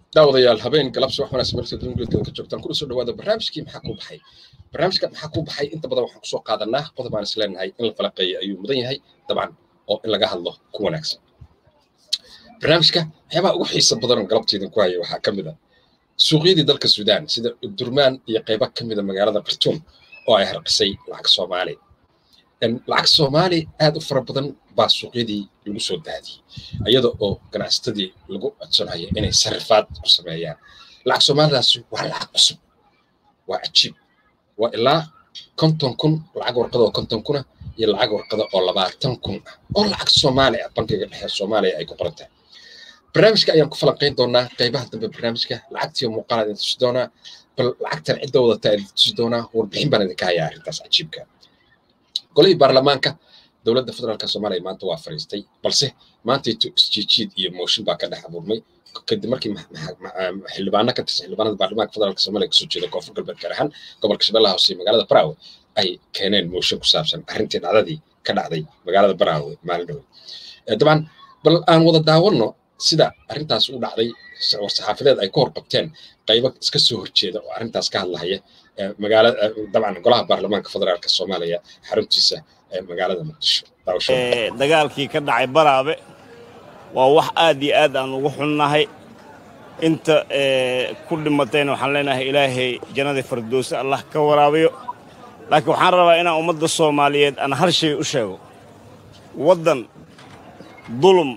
daawadayaal habeen galabsi wax wanaagsan markasta dunguudkada ka joogtaan kuna soo dhawaada barnaamijkii maxaa kuu baxay barnaamijka maxaa kuu baxay inta badan waxaan kusoo qaadanaa qodob aan isleenahay in la falaqeeyo ayuu mudan yahay dabcan oo in laga hadlo ku wanaagsan barnaamijka waxyaabaha ugu xiisa badan galabteedin ku haya waxaa ka mid a suuqyadii dalka suudaan sida durmaan iyo qaybo ka mida magaalada khartuum oo ay harqisay lacag soomaali lacag soomaali aad u fara badan baa suuqyadii lagu soo daadiyey iyada oo ganacsatadii lagu codsanaya inay sarifaad ku sameeyaan lacag soomaalidaasi waa lacag cusub waa cajiib waa ilaa konton kun lacag warqada oo konton kuna iyo lacag warqada oo labaatan kun ah oo lacag soomaali ah bankiga dhexe soomaaliya ay ku qoran tahay barnaamijka ayaan ku falanqayn doonaa qaybaha dambe barnaamijka lacagtiiyo muuqaal idin tusi doonaa bal lacagtan cidda wadata idin tusi doonaa warbixin baan idinka hayaa arrintaas cajiibka golihii baarlamaanka dowladda federaalka soomaaliya maanta waa fariistay balse maantayto isjiijiid iyo mooshin baa ka dhex abuurmay kadib markii xildhibaano ka tirsan xildhibaanada baarlamaanka federaalka soomaaliya kasoo jeeda koonfur galbeed gaar ahaan gobolka shabeellaha hoose iyo magaalada baraawe ay keeneen mooshin ku saabsan arrintii dhacdadii ka dhacday magaalada baraawe maalin dhowe dabcan bal aan wada daawanno sida arrintaas u dhacday war-saxaafadeed ay ka hor qabteen qaybo iska soo horjeeda oo arrintaas ka hadlahaya magaalada dabcan golaha baarlamaanka federaalka soomaaliya xaruntiisa magaalada muqdisho dagaalkii ka dhacay baraabe waa wax aad iyo aad aan ugu xunnahay inta ku dhimatayna waxaan leenahay ilaahay jannadii fardoosi allah ka waraabiyo laakiin waxaan rabaa inaan ummadda soomaaliyeed aan hal shay u sheego waddan dulum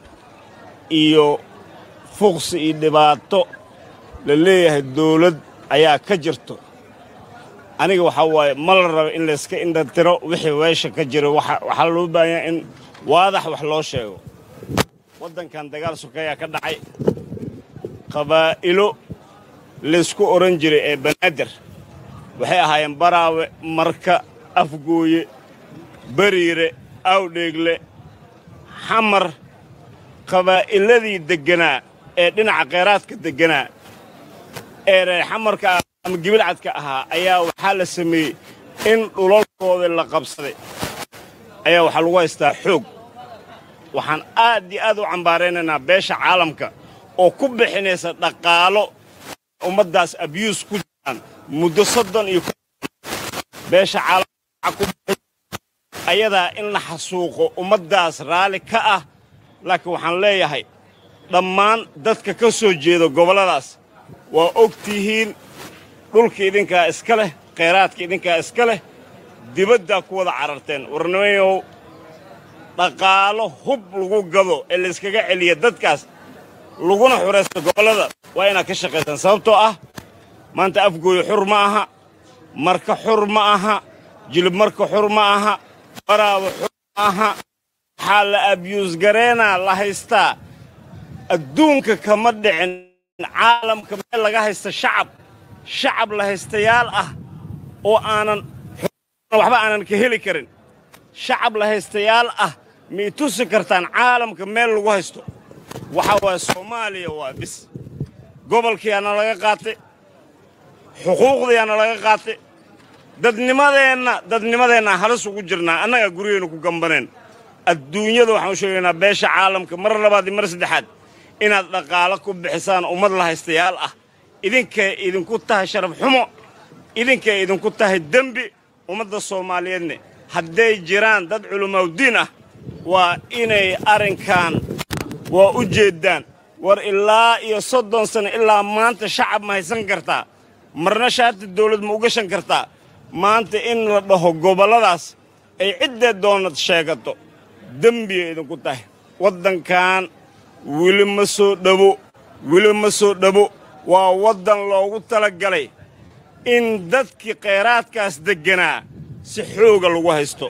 iyo fuqsi iyo dhibaato la leeyahay dawlad ayaa ka jirto aniga waxaa waaye ma la raba in layska indhatiro wixii weesha ka jira waxaa loo baahanyaa in waadax wax loo sheego waddankan dagaal sokeeyaa ka dhacay qabaa'ilo laysku odhan jiray ee banaadir waxay ahaayeen baraawe marka afgooye bariire awdheegle xamar qabaa'iladii degganaa ee dhinaca kheyraadka degganaa ee reexamarka ama gibilcadka ahaa ayaa waxaa la sameeyey in dhulalkooda la qabsaday ayaa waxaa lagu haystaa xoog waxaan aad iyo aad u cambaaraynaynaa beesha caalamka oo ku bixinaysa dhaqaalo ummaddaas abyuus ku jiraan muddo soddon iyo beesha caalamka ayadaa in la xasuuqo ummaddaas raalli ka ah laakiin waxaan leeyahay dhammaan dadka ka soo jeeda gobolladaas waa og tihiin dhulka idinkaa iska leh khayraadka idinkaa iska leh dibaddaa ku wada cararteen warnimayow dhaqaalo hub lagu gado ee layskaga celiya dadkaas laguna xuraysto gobollada waa inaad ka shaqaysaan sababtoo ah maanta afgooyo xur ma aha marka xur ma aha jilib marka xur ma aha baraawo xur ma aha waxaa la abyuus gareenaa la haystaa adduunka kama dhicin caalamka meel laga haysta shacab shacab la haystayaal ah oo aanan waxba aanan ka heli karin shacab la haystayaal ah ma i tusi kartaan caalamka meel lagu haysto waxaa waaya soomaaliya waa bis gobolkiyaana laga qaatay xuquuqdiyaana laga qaatay dadnimadeenna dadnimadeenna halis ugu jirnaa annagaa guryaheennu ku gambaneen adduunyada waxaan u sheegaynaa beesha caalamka mar labaad iyo mar saddexaad inaad dhaqaalo ku bixisaan ummad la haystayaal ah idinkay idinku tahay sharaf xumo idinkay idinku tahay dembi ummadda soomaaliyeedne hadday jiraan dad culammaawdiin ah waa inay arrinkan waa u jeeddaan war ilaa iyo soddon sano ilaa maanta shacab ma haysan kartaa marna shaati dawlad ma u gashan kartaa maanta in la dhaho gobolladaas ay ciddee doonad sheegato dembiyay idinku tahay waddankan weli ma soo dhabo weli ma soo dhabo waa waddan loogu tala galay in dadkii khayraadkaas degganaa si xooga lagu haysto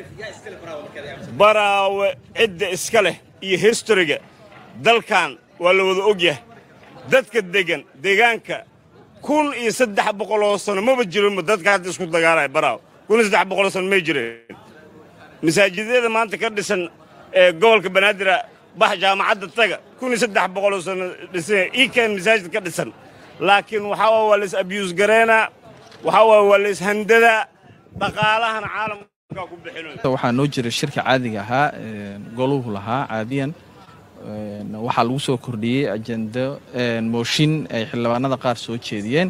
baraawe cidda iska leh iyo histariga dalkan waa la wada og yahay dadka deggan deegaanka kun iyo saddex boqoloo sano maba jirinba dadka hadda isku dagaalaya baraawe kun iyo saddex boqoloo sano may jireen masaajidyada maanta ka dhisan ee gobolka banaadira bax jaamacadda taga kun iyo saddex boqoloo sano dhisan iikan masaajid ka dhisan laakiin waxaa waay waa lays abyuus gareynaa waxaa waay waa lays handadaa dhaqaalahana caalamka ku bixinayo waxaa noo jira shirka caadiga ahaa goluhu lahaa caadiyan waxaa lagu soo kordhiyey ajendo mooshin ay xildhibaanada qaar soo jeediyeen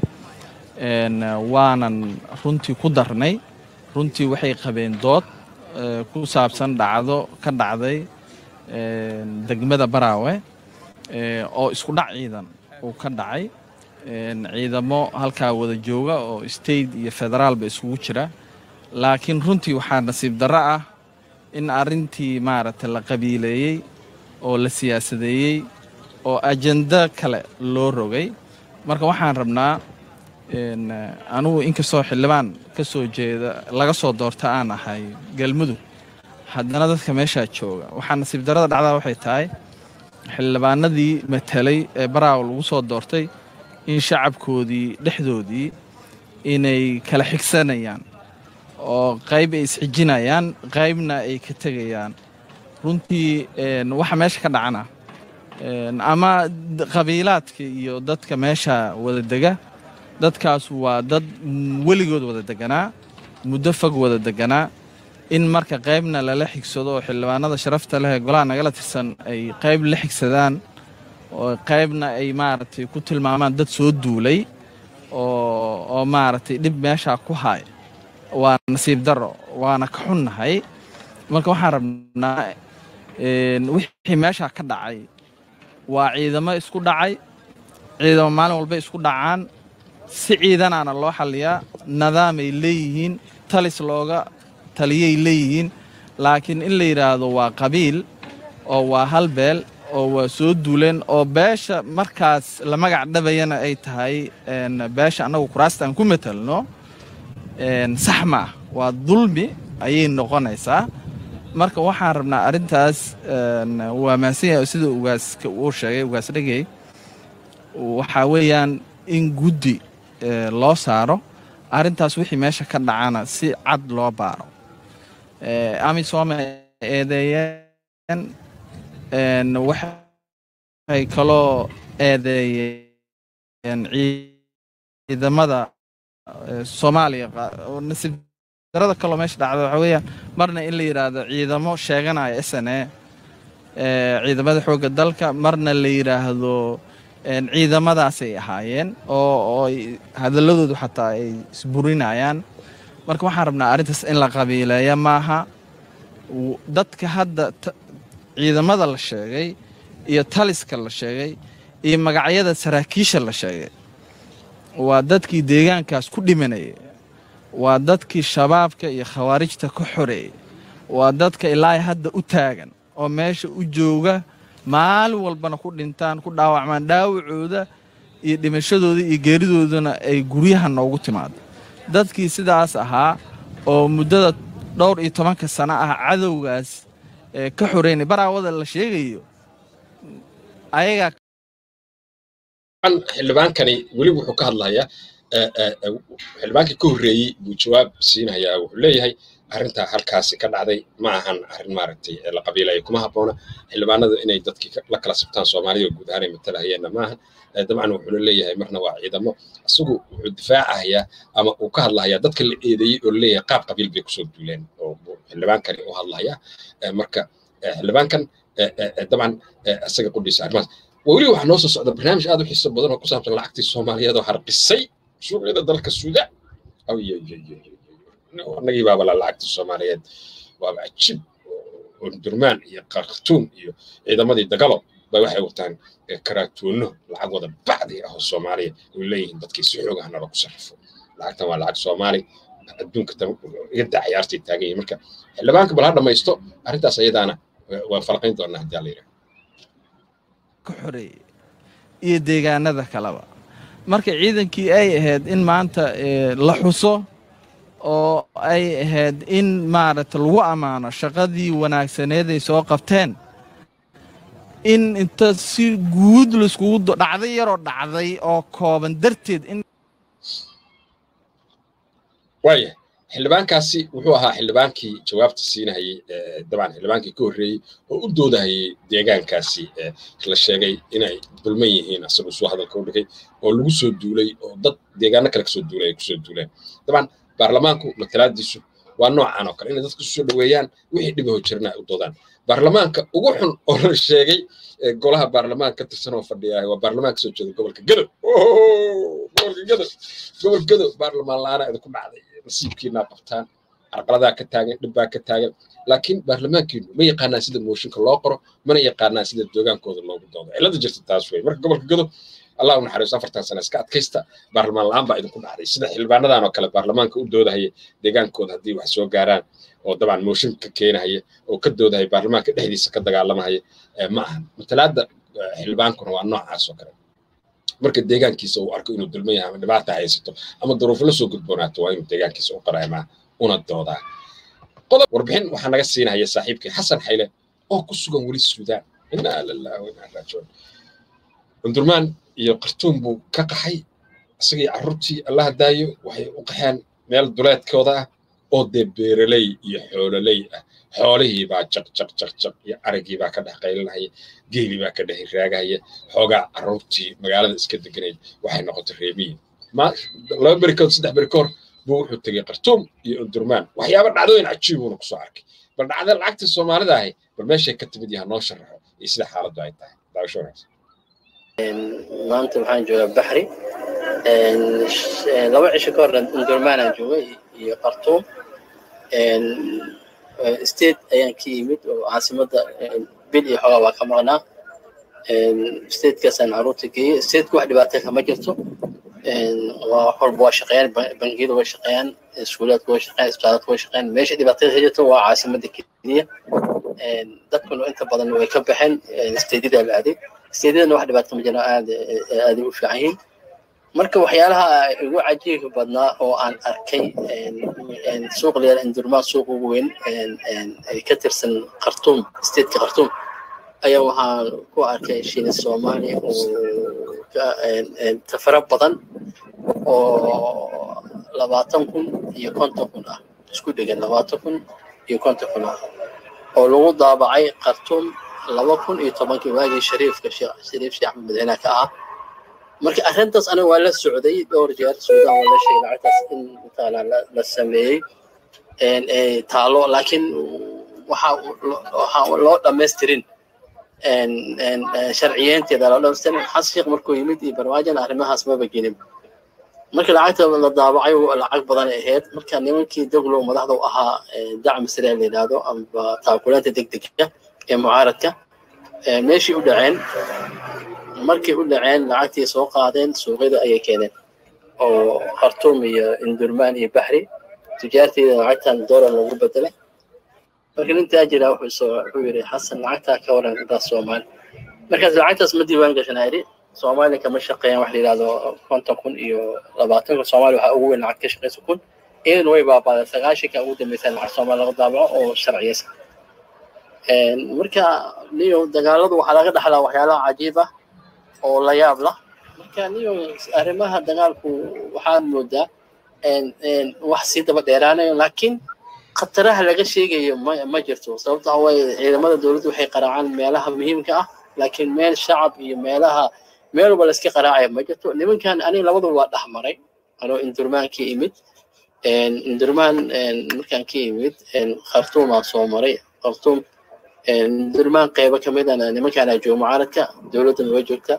waanan runtii ku darnay runtii waxay qabeen dood ku saabsan dhacdo ka dhacday degmada baraawe oo isku dhac ciidan uu ka dhacay ciidamo halkaa wada jooga oo state iyo federaalba isugu jira laakiin runtii waxaa nasiib darro ah in arrintii maaragtay la qabiileeyey oo la siyaasadeeyey oo ajendo kale loo rogay marka waxaan rabnaa anugu inkastoo xildhibaan ka soo jeeda laga soo doorta aan ahay galmudug haddana dadka meeshaa jooga waxaa nasiib darrada dhacdaa waxay tahay xildhibaanadii matelay ee baraawo lagu soo doortay in shacabkoodii dhexdoodii inay kala xigsanayaan oo qayb ay isxijinayaan qaybna ay ka tegayaan runtii waxa meesha ka dhacana ama qabiilaadka iyo dadka meesha wada dega dadkaas waa dad weligood wada deganaa muddo fog wada deganaa in marka qaybna lala xigsado oo xildhibaanada sharafta leh ee golaha nagala tirsan ay qayb la xigsadaan oo qaybna ay maaragtay ku tilmaamaan dad soo duulay oo maaragtay dhib meeshaa ku haay waa nasiib darro waana ka xunnahay marka waxaan rabnaa wixii meeshaa ka dhacay waa ciidamo isku dhacay ciidamo maalin walbay isku dhacaan si ciidanaana loo xalliyaa nidaamay leeyihiin talis looga taliyay leeyihiin laakiin in la yidhaahdo waa qabiil oo waa hal beel oo waa soo duuleen oo beesha markaas la magac dhabayana ay tahay beesha annagu kuraasta aan ku matelno sax ma ah waa dulmi ayay noqonaysaa marka waxaan rabnaa arrintaas waa mahadsanyahay sida ugaaska uu sheegay ugaas dhegey waxaa weeyaan in guddi loo saaro arrintaas wixii meesha ka dhacana si cad loo baaro amisooma eedeeyeen waxay kaloo eedeeyeen ciidamada soomaaliya nasiib darada kaloo meesha dhacda waxaa weeyaan marna in la yidhaahdo ciidamo sheeganaya s n a ciidamada xoogga dalka marna la yidhaahdo ciidamadaasay ahaayeen oo hadalladoodu xataa ay isburinayaan marka waxaan rabnaa arrintaas in la qabiileeya maaha dadka hadda ciidamada la sheegay iyo taliska la sheegay iyo magacyada saraakiisha la sheegay waa dadkii deegaankaas ku dhimanayay waa dadkii shabaabka iyo khawaarijta ka xoreeyey waa dadka ilaa hadda u taagan oo meesha u jooga maalin walbana ku dhintaan ku dhaawacmaan dhaawacooda iyo dhimashadooda iyo geeridoodana ay guryaha noogu timaado dadkii sidaas ahaa oo muddada dhowr iyo tobanka sano ah cadowgaas ka xoreynay baraawada la sheegayo ayagaa xildhibaankani weli wuxuu ka hadlayaa xildhibaankii ka horreeyey buu jawaab siinayaa wuxuu leeyahay arrintaa halkaasi ka dhacday ma ahan arrin maaragtay la qabiilaya kuma habboona xildhibaanada inay dadkii la kala sabtaan soomaalida guud ahaan ay matalahayeenna maahan dabcan wuxuuna leeyahay marna waa ciidamo isagu wuxuu difaacahayaa ama uu ka hadlahayaa dadka la eedeeyey oo leeyahay qaab qabiil bay kusoo duuleen oo xildhibaankani u hadlayaa marka xildhibaankan dabcan isaga qudhiisa arrimahaas weli waxaa noo soo socda barnaamij aad u xiiso badan oo ku saabsan lacagtii soomaaliyeed oo harqisay suuqyada dalka suuda annagii baaba la lacagtii soomaaliyeed waaba cajiib durmaan iyo qartuun iyo ciidamadii dagalo bay waxay wataan karaatuuno lacag wada bacdi ah oo soomaaliya oy leeyihiin dadkii si xoog ahna lagu sarrifo lacagtan waa lacag soomaali adduunka iyada ciyaartay taagan yihin marka xildhibaanka bal ha dhammaysto arrintaas ayadaana waan falqayn doonaa haddii alla yidhaha ka xoreeyey iyo deegaanada kaleba marka ciidankii ay ahayd in maanta la xuso oo ay ahayd in maaragta lagu ammaano shaqadii wanaagsaneed ay soo qabteen in inta si guud laiskugu dhacday yaroo dhacday oo kooban darteed in waaya xildhibaankaasi wuxuu ahaa xildhibaankii jawaabta siinahayey dabcan xildhibaankii ka horreeyey oo u doodahayey deegaankaasi la sheegay inay dulman yihiin asagoo suu hadalka u dhigay oo lagu soo duulay oo dad deegaano kale kasoo duulay ay kusoo duuleen dabcan baarlamaanku matalaadiisu waa noocan oo kale inay dadku soo dhoweeyaan wixii dhibaho jirna ay u doodaan baarlamaanka ugu xun oo la sheegay golaha baarlamaanka ka tirsan oo fadhiya waa baarlamaanka soo jeeda gobolka gadow gobolka gadow gobolka gadow baarlamaan la-aana idinku dhacday nasiibkiinaa qabtaan carqaladaa ka taagan dhibbaa ka taagan laakiin baarlamaankiinu ma yaqaanaan sida mooshinka loo qoro mana yaqaanaan sida doogaankooda loogu doodo cilada jirta taas wey marka gobolka gadow allah u naxariiso afartan sano iska adkaysta baarlamaan la-aan baa idinku dhacday sida xildhibaanadan oo kale baarlamaanka u doodahaya deegaankooda haddii wax soo gaaraan oo dabcan mooshinka keenahaya oo ka doodahaya baarlamaanka dhexdiisa ka dagaalamahaya ma aha matalaada xildhibaankuna waa noocaas oo kale marka deegaankiisa uu arko inuu dulman yahay ama dhibaata haysato ama duruufo la soo gudboonaato waa inuu deegaankiisa u qaraamaa una doodaa qodob warbixin waxaa naga siinaya saaxiibkii xasan xayle oo ku sugan weli suudaan inaa lillahi wa inaa raajicuun cundurmaan iyo qartuun buu ka qaxay isagii carruurtii allaha daayo waxay u qaxeen meel duleedkooda ah oo dee beeraley iyo xoololey ah xoolihii baa jaq jaq jaq jaq iyo arigii baa ka dhex qaylinahaya geelii baa ka dhex raagahaya xoogaa carruurtii magaalada iska deganaya waxay noqotay reebiyi laba beri kood saddex beri kahor buu wuxuu tegey qartuum iyo undurmaan waxyaaba dhacdooyin cajiibuuna kusoo arkay bal dhacda lacagtii soomaalida ahi bal meeshay ka timid yaha noo sharaxo iyo sida xaaladdu ay tahay daawasho wanaagsan maanta waxaan joogaa baxri laba cisho ka hor undurmaanaan joogay iyo qartuum state ayaan ka yimid oo caasimadda bil iyo xoogaa waa ka maqnaa statekaasaan caruurta geeyey stateka wax dhibaata kama jirto waa wax walba waa shaqeeyaan bangiyada way shaqeeyaan iskuulaadka way shaqeeyaan isbitaaladka way shaqeeyaan meesha dhibaatada ka jirto waa caasimadda keliya dadkuna inta badan way ka baxeen stateyada la aaday stateyadana wax dhibaato ma jiraan aad aaday u fiican yihiin marka waxyaalaha ugu cajiibka badnaa oo aan arkay suuq leer indurmaan suuq ugu weyn ka tirsan khartuum stateka khartuum ayaa waxaan ku arkay shiina soomaaliya oo tafara badan oo labaatan kun iyo konton kun ah isku dhegan labaatan kun iyo konton kun ah oo lagu daabacay khartuum laba kun iyo tobankii waagii shariifka shariif sheekh axmed madaxweynaha ka ahaa marka arrintaas aniga waa la socday dhowr jeer suudaan waa la sheegay lacagtaas in mataala la sameeyey taalo laakiin waxaa loo dhamaystirin sharciyeynteeda loo dhamaystirin xas sheekh markuu yimid iyo barwaajana arrimahaas maba gelin marka lacagta la daabacay lacag badan ay ahayd marka nimankii doglow madaxda u ahaa dacmi sare la yidhaahdo amba taakulaanta degdega ee mucaaradka meeshii u dhaceen markay u dhaceen lacagtii soo qaadeen suuqyada ayay keeneen oo khartuum iyo indurmaan iyo baxri tijaarteeda lacagtan doolar lagu bedelay marka nin taajira wuxuu soo wuxuu yidhi xasan lacagtaa ka waran intaas soomaali markaas lacagtaas ma diiwaan gashanaa yidhi soomaaliya kama shaqeeyaan wax la yidhahdo konton kun iyo labaatan kun soomaaliya waxaa ugu weyn lacag ka shaqeysa kun iyaduna way baabaaday sagaashanka ugu dambeysaan lacag soomaali laga daabaco oo sharciyeysa marka niyo dagaaladu waxaa laga dhaxlaa waxyaalaha cajiib ah oo la yaab lah marka niyo arrimaha dagaalku waxaad moodaa wax sii daba dheeraanayo laakiin khataraha laga sheegayo ma ma jirto sababta waaye ciidamada dowladdu waxay qaraacaan meelaha muhiimka ah laakiin meel shacab iyo meelaha meel walba layska qaraacaya ma jirto nimankan aniga labaduba waa dhex maray anoo indurmaan ka imid indurmaan markaan ka imid khartuumaan soo maray khartuum durmaan qeybo ka midana nimankaana jooga mucaaradka dowladdana way joogta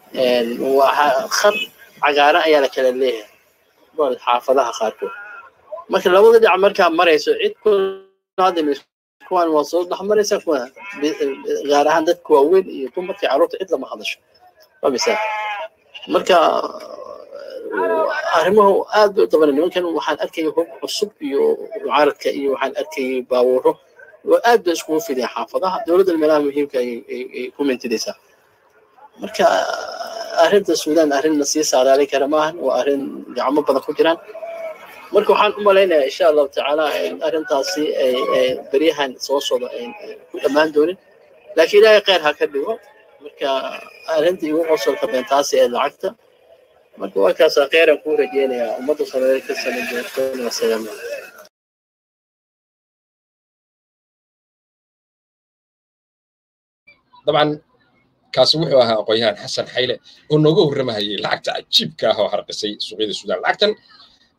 khad cagaaran ayaa la kala leeyahay xaafadaha qaarkood marka labada dhinac markaa marayso cid kuwan waa soo dhex maraysa kuwa gaar ahaan dadka waaweyn iyo dumarka carruurta cid lama hadasho waa misaal marka arrimuhu aad bay u dabanay nimankan waxaan arkaya hub cusub iyo mucaaradka iyo waxaan arkayay baabuuro aad bay iskugu fideen xaafadaha dowladda meelaha muhiimka ay ku mintidaysaa marka arrinta suudaan arrin la sii saadaali kara maahan waa arrin gacmo badan ku jiraan marka waxaan u malaynayaa insha allahu tacaala arrintaasi ay beryahan soo socdo ay ku dhammaan doonin laakiin ilaahay kheyr ha ka dhigo marka arrinta igu qosolka beentaasi ee lacagta marka waa kaasaa kheyran kuu rajeynayaa ummadda soomaaliyeed ka saman doonto wasalaama dabcan kaasi wuxuu ahaa aqoon-yahan xasan xayle oo nooga warramahayay lacagta cajiibka ah oo harqisay suuqyada suudaan lacagtan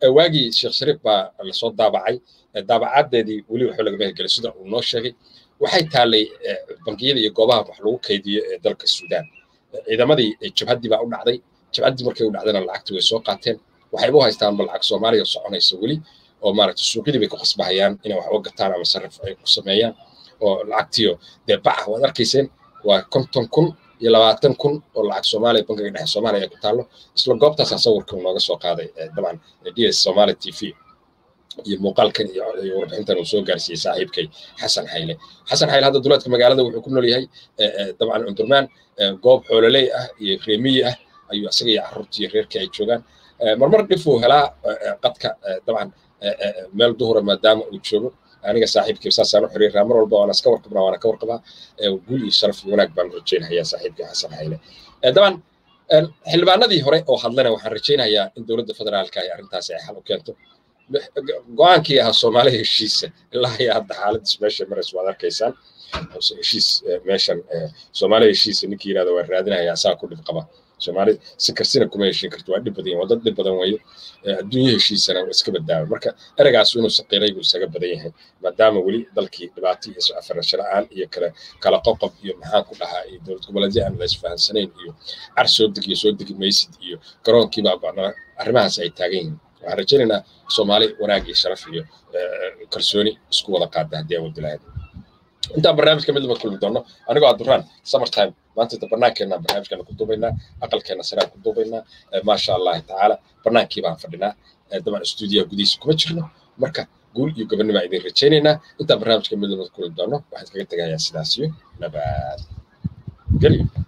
waagii sheekh shariif baa lasoo daabacay daabacadeedii weli waxba lagama hirgelin sida uu noo sheegay waxay taallay bangiyada iyo goobaha wax lagu kaydiyo ee dalka suudaan ciidamadii jabhaddii baa u dhacday jabhaddii markay u dhacdayna lacagtii way soo qaateen waxayba u haystaan ba lacag soomaaliya soconaysa weli oo maaragta suuqyadii bay ku khasbahayaan inay wax uga gataan ama sarrif ay ku sameeyaan oo lacagtiyo dee baca waad arkayseen waa konton kun iyo labaatan kun oo lacag soomaaliya bankiga dhexe soomaaliya ay ku taallo isla goobtaasaa sawirka nooga soo qaaday dabcan ds somali t v iyo muuqaalkan iyo warbixintan uu soo gaarsiiyey saaxiibkay xasan xayle xasan xayle hadda duleedka magaalada wuxuu ku nool yahay dabcan cundurmaan goob xoololey ah iyo reemiyi ah ayuu isaga iyo carruurtii iyo reerkii ay joogaan marmar dhif uu helaa qadka dabcan meel duhura maadaama uu joogo aniga saaxiibkii saasaan u xiriiraa mar walba waana iska warqabnaa waana ka warqabaa guul iyo sharaf iyo wanaag baan rajaynayaa saaxiibkii xasan xayle dabcan xildhibaanadii hore oo hadlana waxaan rajaynayaa in dowladda federaalka ay arrintaasi ay xal u keento go-aankii ahaa soomaaliya heshiisa ilaa iyo hadda xaaladdiis meesha maraysa waad arkaysaan heshiis meeshan soomaaliya heshiisa ninkii yirahda waa raadinaya asaa ku dhib qaba soomaali si karsina kuma heshin karto waa dhib badan waa dad dhib badan weeye adduunyo heshiisana waa iska badbaaba marka ereygaas inuu saqiiray buu isaga badan yahay maadaama weli dalkii dhibaato iyo soo afarasho la-aan iyo kala kala qoqob iyo maxaan ku dhahaa iyo dowlad goboleedyo aan la isfahansanayn iyo car soo deg iyo soo degi maysid iyo garoonkiibaa bacnaa arrimahaas ay taagan yihiin waxaan rajaynaynaa soomaali wanaag iyo sharaf iyo kalsooni isku wada qaada haddii aan wadi lahayd intaan barnaamijka mid lama kulmi doono anigoo abduraan summertime maanta inta barnaamijkeena barnaamijkeena ku duubaynaa aqalkeena saraan ku duubaynaa maasha allahi tacaala barnaankii baan fadhinaa dabcan stuudiyaha gudihiisa kuma jirno marka guul iyo gobonnimo aan idin rajaynaynaa intaan barnaamijka mid lama kulmi doono waxaan kaga tegayaa sidaas iyo nabad gelyo